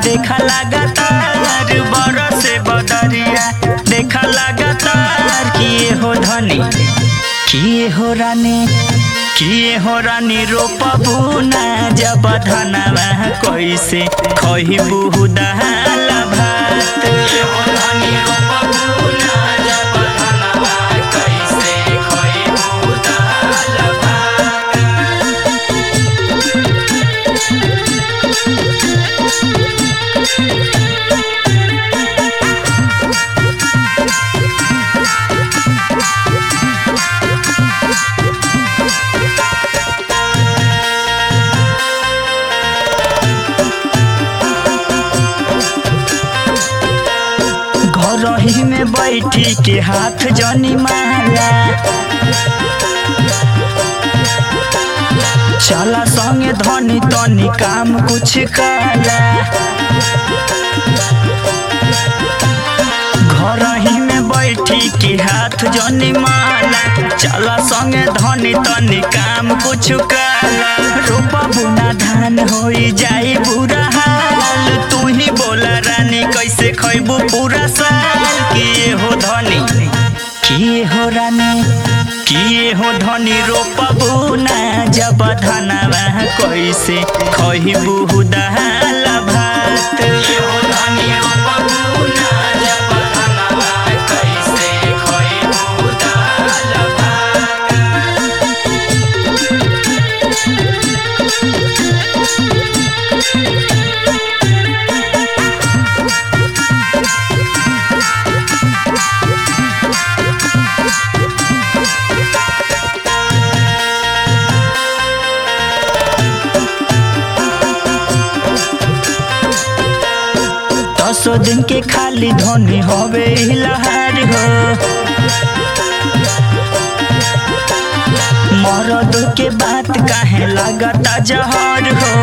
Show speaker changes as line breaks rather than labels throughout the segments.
देखा लगातार बरस बदरिया देखा लगातार किए हो धनी किए हो रानी किए हो रानी रोपबू ना जब धनवा कैसे खहिबू दाल भात किए हो रानी रोपबू ना जब धनवा कैसे खहिबू दाल भात घर ही में बैठी के हाथ जनी माला चला संगे धनी तनी काम कुछ काला घर ही में बैठी के हाथ जनी माला चला संगे धनी तनी काम कुछ काला रोपा बुना धान होई जाई बुरा हाल तू ही बोला रानी कैसे खैबू पूरा साल किए हो धनी किए हो रानी किए हो धनी रोपबू ना जब धनवा कैसे खहिबू दाल भात किए हो धनी रोपबू ना जब धनवा कैसे खहिबू दाल भात दसो दिन के खाली धोनी होवे लहार हो मरद के बात काहे लागता जहर हो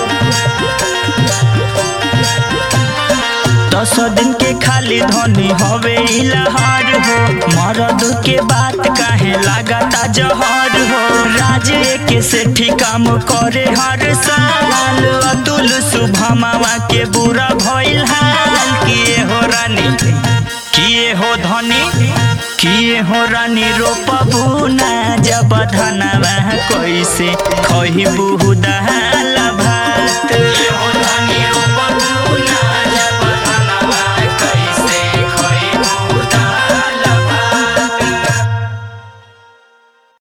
दस दिन के खाली धोनी होवे लहार हो मरद के बात काहे लागता जहर हो राज के सेठी काम करे हर साल अतुल शुभमावा के बुरा भइल हाल किए हो रानी किए हो धनी किए हो रानी रोपबू ना जब धनवा कैसे खहिबू दाल